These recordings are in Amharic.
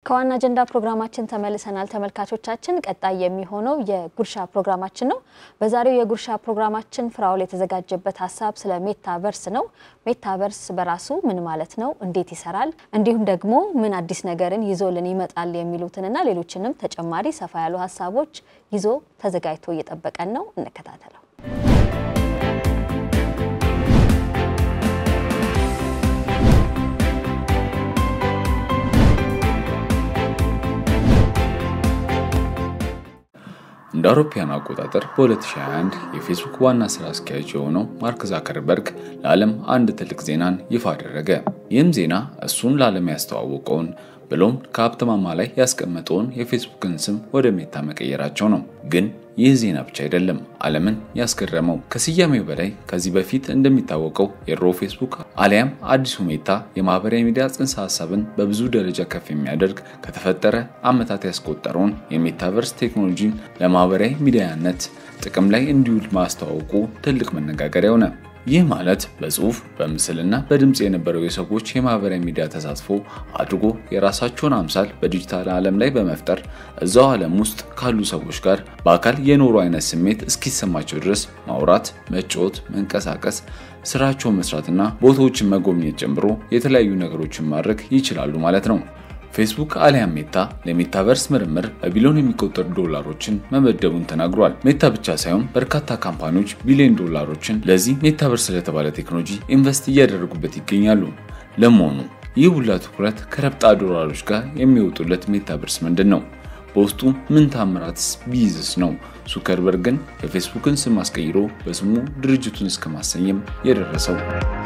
ከዋና አጀንዳ ፕሮግራማችን ተመልሰናል ተመልካቾቻችን። ቀጣይ የሚሆነው የጉርሻ ፕሮግራማችን ነው። በዛሬው የጉርሻ ፕሮግራማችን ፍራውል የተዘጋጀበት ሀሳብ ስለ ሜታቨርስ ነው። ሜታቨርስ በራሱ ምን ማለት ነው? እንዴት ይሰራል? እንዲሁም ደግሞ ምን አዲስ ነገርን ይዞልን ይመጣል የሚሉትንና ሌሎችንም ተጨማሪ ሰፋ ያሉ ሀሳቦች ይዞ ተዘጋጅቶ እየጠበቀን ነው። እንከታተለው። እንደ አውሮፓውያን አቆጣጠር በ2021 የፌስቡክ ዋና ስራ አስኪያጅ የሆነው ማርክ ዛከርበርግ ለዓለም አንድ ትልቅ ዜናን ይፋ አደረገ። ይህም ዜና እሱን ለዓለም ያስተዋወቀውን ብሎም ከሀብት ማማ ላይ ያስቀመጠውን የፌስቡክን ስም ወደ ሜታ መቀየራቸው ነው። ግን ይህ ዜና ብቻ አይደለም ዓለምን ያስገረመው። ከስያሜው በላይ ከዚህ በፊት እንደሚታወቀው የድሮ ፌስቡክ አሊያም አዲሱ ሜታ የማህበራዊ ሚዲያ ጽንሰ ሀሳብን በብዙ ደረጃ ከፍ የሚያደርግ ከተፈጠረ ዓመታት ያስቆጠረውን የሜታቨርስ ቴክኖሎጂን ለማህበራዊ ሚዲያነት ጥቅም ላይ እንዲውል ማስተዋወቁ ትልቅ መነጋገሪያ ሆነ። ይህ ማለት በጽሁፍ በምስልና በድምፅ የነበረው የሰዎች የማህበራዊ ሚዲያ ተሳትፎ አድርጎ የራሳቸውን አምሳል በዲጂታል ዓለም ላይ በመፍጠር እዛው ዓለም ውስጥ ካሉ ሰዎች ጋር በአካል የኖሩ አይነት ስሜት እስኪሰማቸው ድረስ ማውራት፣ መጫወት፣ መንቀሳቀስ፣ ስራቸውን መስራትና ቦታዎችን መጎብኘት ጨምሮ የተለያዩ ነገሮችን ማድረግ ይችላሉ ማለት ነው። ፌስቡክ አሊያም ሜታ ለሜታቨርስ ምርምር በቢሊዮን የሚቆጠሩ ዶላሮችን መመደቡን ተናግሯል። ሜታ ብቻ ሳይሆን በርካታ ካምፓኒዎች ቢሊዮን ዶላሮችን ለዚህ ሜታቨርስ ስለተባለ ቴክኖሎጂ ኢንቨስት እያደረጉበት ይገኛሉ። ለመሆኑ ይህ ሁላ ትኩረት ከረብጣ ዶላሮች ጋር የሚወጡለት ሜታቨርስ ምንድን ነው? በውስጡ ምን ታምራትስ ቢይዝስ ነው ዙከርበርግን የፌስቡክን ስም አስቀይሮ በስሙ ድርጅቱን እስከ ማሰየም የደረሰው?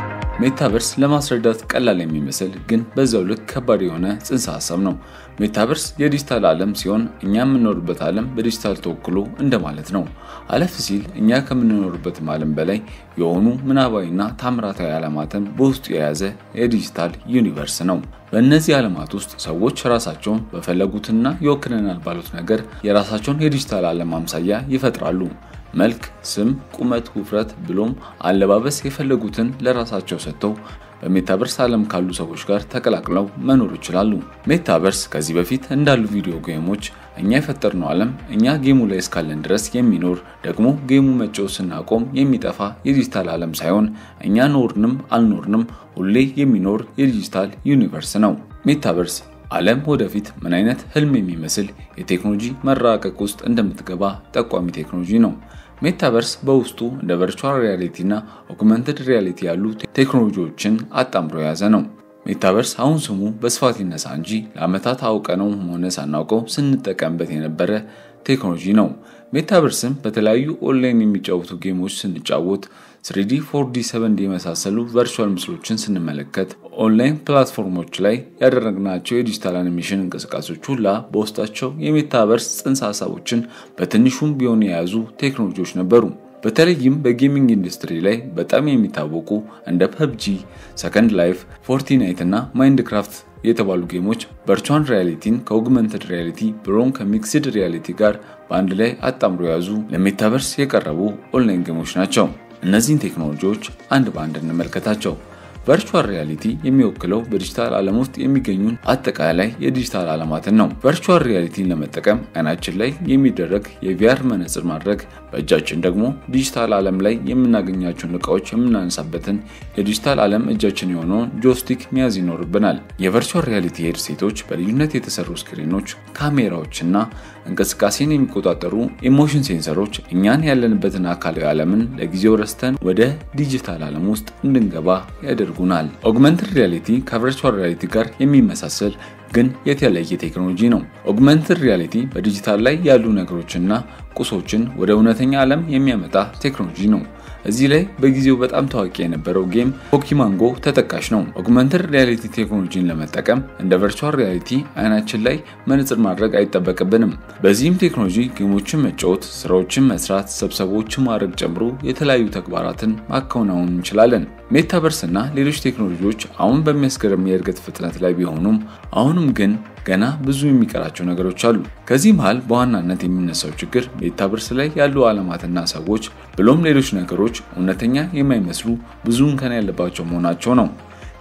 ሜታቨርስ ለማስረዳት ቀላል የሚመስል ግን በዛው ልክ ከባድ የሆነ ጽንሰ ሀሳብ ነው። ሜታቨርስ የዲጂታል ዓለም ሲሆን እኛ የምንኖርበት ዓለም በዲጂታል ተወክሎ እንደማለት ነው። አለፍ ሲል እኛ ከምንኖርበትም ዓለም በላይ የሆኑ ምናባዊና ታምራታዊ ዓለማትን በውስጡ የያዘ የዲጂታል ዩኒቨርስ ነው። በእነዚህ ዓለማት ውስጥ ሰዎች ራሳቸውን በፈለጉትና ይወክለናል ባሉት ነገር የራሳቸውን የዲጂታል ዓለም አምሳያ ይፈጥራሉ። መልክ፣ ስም፣ ቁመት፣ ውፍረት ብሎም አለባበስ የፈለጉትን ለራሳቸው ሰጥተው በሜታቨርስ ዓለም ካሉ ሰዎች ጋር ተቀላቅለው መኖር ይችላሉ። ሜታቨርስ ከዚህ በፊት እንዳሉ ቪዲዮ ጌሞች እኛ የፈጠርነው ዓለም እኛ ጌሙ ላይ እስካለን ድረስ የሚኖር ደግሞ ጌሙ መጫወት ስናቆም የሚጠፋ የዲጂታል ዓለም ሳይሆን እኛ ኖርንም አልኖርንም ሁሌ የሚኖር የዲጂታል ዩኒቨርስ ነው። ሜታቨርስ ዓለም ወደፊት ምን አይነት ህልም የሚመስል የቴክኖሎጂ መራቀቅ ውስጥ እንደምትገባ ጠቋሚ ቴክኖሎጂ ነው። ሜታቨርስ በውስጡ እንደ ቨርቹዋል ሪያሊቲ እና ኦግመንትድ ሪያሊቲ ያሉ ቴክኖሎጂዎችን አጣምሮ የያዘ ነው። ሜታቨርስ አሁን ስሙ በስፋት ይነሳ እንጂ ለዓመታት አውቀነው ሆነ ሳናውቀው ስንጠቀምበት የነበረ ቴክኖሎጂ ነው። ሜታቨርስም በተለያዩ ኦንላይን የሚጫወቱ ጌሞች ስንጫወት፣ ስሪዲ፣ ፎርዲ፣ ሰቨንዲ የመሳሰሉ ቨርቹዋል ምስሎችን ስንመለከት፣ ኦንላይን ፕላትፎርሞች ላይ ያደረግናቸው የዲጂታል አኒሜሽን እንቅስቃሴዎች ሁላ በውስጣቸው የሜታቨርስ ጽንሰ ሀሳቦችን በትንሹም ቢሆን የያዙ ቴክኖሎጂዎች ነበሩ። በተለይም በጌሚንግ ኢንዱስትሪ ላይ በጣም የሚታወቁ እንደ ፐብጂ፣ ሰከንድ ላይፍ፣ ፎርቲናይት እና ማይንድክራፍት የተባሉ ጌሞች ቨርቹዋል ሪያሊቲን ከኦግመንትድ ሪያሊቲ ብሎም ከሚክስድ ሪያሊቲ ጋር በአንድ ላይ አጣምሮ የያዙ ለሜታቨርስ የቀረቡ ኦንላይን ጌሞች ናቸው። እነዚህን ቴክኖሎጂዎች አንድ በአንድ እንመልከታቸው። ቨርቹዋል ሪያሊቲ የሚወክለው በዲጂታል ዓለም ውስጥ የሚገኙን አጠቃላይ የዲጂታል ዓለማትን ነው። ቨርቹዋል ሪያሊቲን ለመጠቀም አይናችን ላይ የሚደረግ የቪአር መነጽር ማድረግ፣ በእጃችን ደግሞ ዲጂታል ዓለም ላይ የምናገኛቸውን እቃዎች የምናነሳበትን የዲጂታል ዓለም እጃችን የሆነውን ጆስቲክ መያዝ ይኖርብናል። የቨርቹዋል ሪያሊቲ ሄድሴቶች በልዩነት የተሰሩ ስክሪኖች፣ ካሜራዎችና እንቅስቃሴን የሚቆጣጠሩ ኢሞሽን ሴንሰሮች እኛን ያለንበትን አካላዊ ዓለምን ለጊዜው ረስተን ወደ ዲጂታል ዓለም ውስጥ እንድንገባ ያደርጉናል። ኦግመንትድ ሪያሊቲ ከቨርቹዋል ሪያሊቲ ጋር የሚመሳሰል ግን የተለየ ቴክኖሎጂ ነው። ኦግመንትድ ሪያሊቲ በዲጂታል ላይ ያሉ ነገሮችና ቁሶችን ወደ እውነተኛ ዓለም የሚያመጣ ቴክኖሎጂ ነው። እዚህ ላይ በጊዜው በጣም ታዋቂ የነበረው ጌም ፖኪማንጎ ተጠቃሽ ነው። ኦግመንትድ ሪያሊቲ ቴክኖሎጂን ለመጠቀም እንደ ቨርቹዋል ሪያሊቲ አይናችን ላይ መነጽር ማድረግ አይጠበቅብንም። በዚህም ቴክኖሎጂ ጌሞችን መጫወት፣ ስራዎችን መስራት፣ ስብሰባዎችን ማድረግ ጨምሮ የተለያዩ ተግባራትን ማከናወን እንችላለን። ሜታቨርስ እና ሌሎች ቴክኖሎጂዎች አሁን በሚያስገርም የእድገት ፍጥነት ላይ ቢሆኑም አሁንም ግን ገና ብዙ የሚቀራቸው ነገሮች አሉ። ከዚህ መሃል በዋናነት የሚነሳው ችግር ሜታቨርስ ላይ ያሉ ዓለማትና ሰዎች ብሎም ሌሎች ነገሮች እውነተኛ የማይመስሉ ብዙ እንከን ያለባቸው መሆናቸው ነው።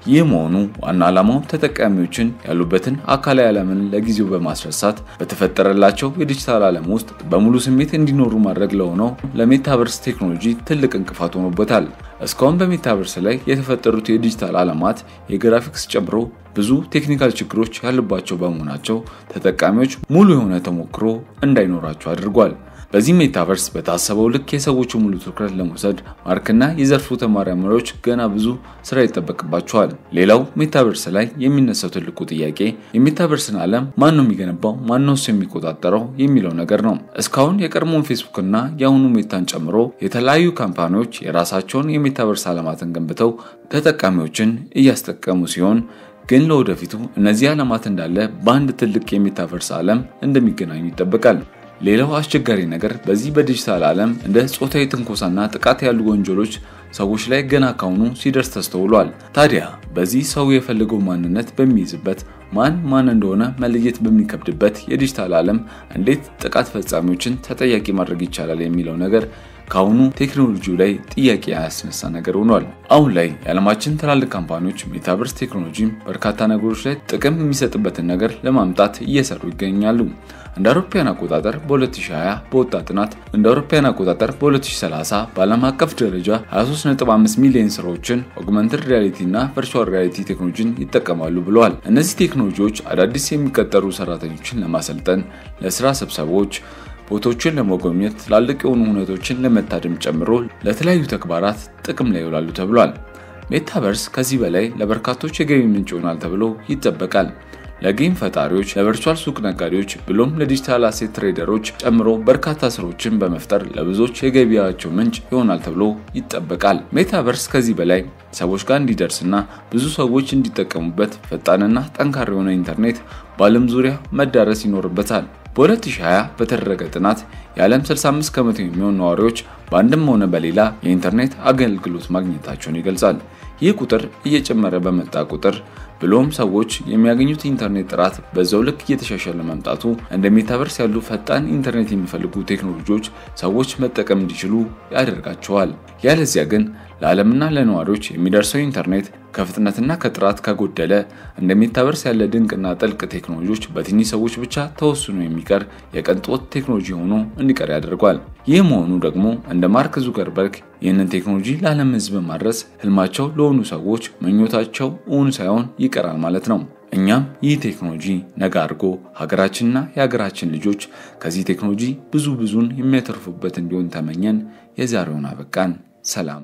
ይህ መሆኑ ዋና ዓላማው ተጠቃሚዎችን ያሉበትን አካላዊ ዓለምን ለጊዜው በማስረሳት በተፈጠረላቸው የዲጂታል ዓለም ውስጥ በሙሉ ስሜት እንዲኖሩ ማድረግ ለሆነው ለሜታቨርስ ቴክኖሎጂ ትልቅ እንቅፋት ሆኖበታል። እስካሁን በሜታቨርስ ላይ የተፈጠሩት የዲጂታል ዓለማት የግራፊክስ ጨምሮ ብዙ ቴክኒካል ችግሮች ያሉባቸው በመሆናቸው ተጠቃሚዎች ሙሉ የሆነ ተሞክሮ እንዳይኖራቸው አድርጓል። በዚህ ሜታቨርስ በታሰበው ልክ የሰዎቹ ሙሉ ትኩረት ለመውሰድ ማርክና የዘርፉ ተመራማሪዎች ገና ብዙ ስራ ይጠበቅባቸዋል። ሌላው ሜታቨርስ ላይ የሚነሳው ትልቁ ጥያቄ የሜታቨርስን ዓለም ማን ነው የሚገነባው፣ ማን ነው እሱ የሚቆጣጠረው የሚለው ነገር ነው። እስካሁን የቀድሞውን ፌስቡክና የአሁኑ ሜታን ጨምሮ የተለያዩ ካምፓኒዎች የራሳቸውን የሜታቨርስ ዓለማትን ገንብተው ተጠቃሚዎችን እያስጠቀሙ ሲሆን ግን ለወደፊቱ እነዚህ ዓለማት እንዳለ በአንድ ትልቅ የሜታቨርስ ዓለም እንደሚገናኙ ይጠበቃል። ሌላው አስቸጋሪ ነገር በዚህ በዲጂታል ዓለም እንደ ጾታዊ ትንኮሳና ጥቃት ያሉ ወንጀሎች ሰዎች ላይ ገና ካሁኑ ሲደርስ ተስተውሏል። ታዲያ በዚህ ሰው የፈለገው ማንነት በሚይዝበት ማን ማን እንደሆነ መለየት በሚከብድበት የዲጂታል ዓለም እንዴት ጥቃት ፈጻሚዎችን ተጠያቂ ማድረግ ይቻላል የሚለው ነገር ከአሁኑ ቴክኖሎጂው ላይ ጥያቄ ያስነሳ ነገር ሆኗል። አሁን ላይ የዓለማችን ትላልቅ ካምፓኒዎች ሜታቨርስ ቴክኖሎጂም በርካታ ነገሮች ላይ ጥቅም የሚሰጥበትን ነገር ለማምጣት እየሰሩ ይገኛሉ። እንደ አውሮፓውያን አቆጣጠር በ2020 በወጣ ጥናት እንደ አውሮፓውያን አቆጣጠር በ2030 በዓለም አቀፍ ደረጃ 23.5 ሚሊዮን ስራዎችን ኦግመንትድ ሪያሊቲ እና ቨርቹዋል ሪያሊቲ ቴክኖሎጂን ይጠቀማሉ ብለዋል። እነዚህ ቴክኖሎጂዎች አዳዲስ የሚቀጠሩ ሰራተኞችን ለማሰልጠን፣ ለስራ ስብሰባዎች ቦታዎችን ለመጎብኘት ትላልቅ የሆኑ ሁነቶችን ለመታደም ጨምሮ ለተለያዩ ተግባራት ጥቅም ላይ ይውላሉ ተብሏል። ሜታቨርስ ከዚህ በላይ ለበርካቶች የገቢ ምንጭ ይሆናል ተብሎ ይጠበቃል። ለጌም ፈጣሪዎች፣ ለቨርቹዋል ሱቅ ነጋዴዎች ብሎም ለዲጂታል አሴት ትሬደሮች ጨምሮ በርካታ ስራዎችን በመፍጠር ለብዙዎች የገቢያቸው ምንጭ ይሆናል ተብሎ ይጠበቃል። ሜታቨርስ ከዚህ በላይ ሰዎች ጋር እንዲደርስና ብዙ ሰዎች እንዲጠቀሙበት ፈጣንና ጠንካራ የሆነ ኢንተርኔት በዓለም ዙሪያ መዳረስ ይኖርበታል። በ2020 በተደረገ ጥናት የዓለም 65 ከመቶ የሚሆኑ ነዋሪዎች በአንድም ሆነ በሌላ የኢንተርኔት አገልግሎት ማግኘታቸውን ይገልጻል። ይህ ቁጥር እየጨመረ በመጣ ቁጥር ብሎም ሰዎች የሚያገኙት ኢንተርኔት ጥራት በዛው ልክ እየተሻሻለ መምጣቱ እንደ ሜታቨርስ ያሉ ፈጣን ኢንተርኔት የሚፈልጉ ቴክኖሎጂዎች ሰዎች መጠቀም እንዲችሉ ያደርጋቸዋል። ያለዚያ ግን ለዓለምና ለነዋሪዎች የሚደርሰው ኢንተርኔት ከፍጥነትና ከጥራት ከጎደለ እንደ ሜታቨርስ ያለ ድንቅና ጥልቅ ቴክኖሎጂዎች በትንሽ ሰዎች ብቻ ተወስኖ የሚቀር የቅንጦት ቴክኖሎጂ ሆኖ እንዲቀር ያደርጓል። ይህ መሆኑ ደግሞ እንደ ማርክ ዙከርበርግ ይህንን ቴክኖሎጂ ለዓለም ሕዝብ ማድረስ ህልማቸው ለሆኑ ሰዎች ምኞታቸው እውን ሳይሆን ይቀራል ማለት ነው። እኛም ይህ ቴክኖሎጂ ነገ አድርጎ ሀገራችንና የሀገራችን ልጆች ከዚህ ቴክኖሎጂ ብዙ ብዙን የሚያተርፉበት እንዲሆን ተመኘን። የዛሬውን አበቃን። ሰላም።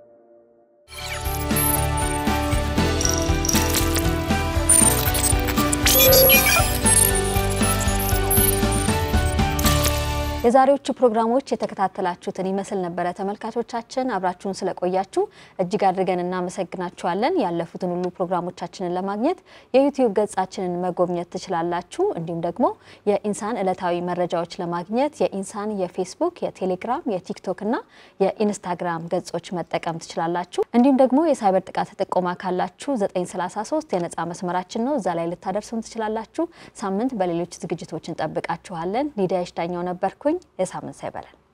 የዛሬዎቹ ፕሮግራሞች የተከታተላችሁትን ይመስል ነበረ። ተመልካቾቻችን አብራችሁን ስለቆያችሁ እጅግ አድርገን እናመሰግናችኋለን። ያለፉትን ሁሉ ፕሮግራሞቻችንን ለማግኘት የዩቲዩብ ገጻችንን መጎብኘት ትችላላችሁ። እንዲሁም ደግሞ የኢንሳን ዕለታዊ መረጃዎች ለማግኘት የኢንሳን የፌስቡክ፣ የቴሌግራም፣ የቲክቶክ እና የኢንስታግራም ገጾች መጠቀም ትችላላችሁ። እንዲሁም ደግሞ የሳይበር ጥቃት ጥቆማ ካላችሁ 933 የነጻ መስመራችን ነው። እዛ ላይ ልታደርሱን ትችላላችሁ። ሳምንት በሌሎች ዝግጅቶች እንጠብቃችኋለን። ሊዲያ ይሽዳኛው ነበርኩኝ። የሳምንት ሳይበለን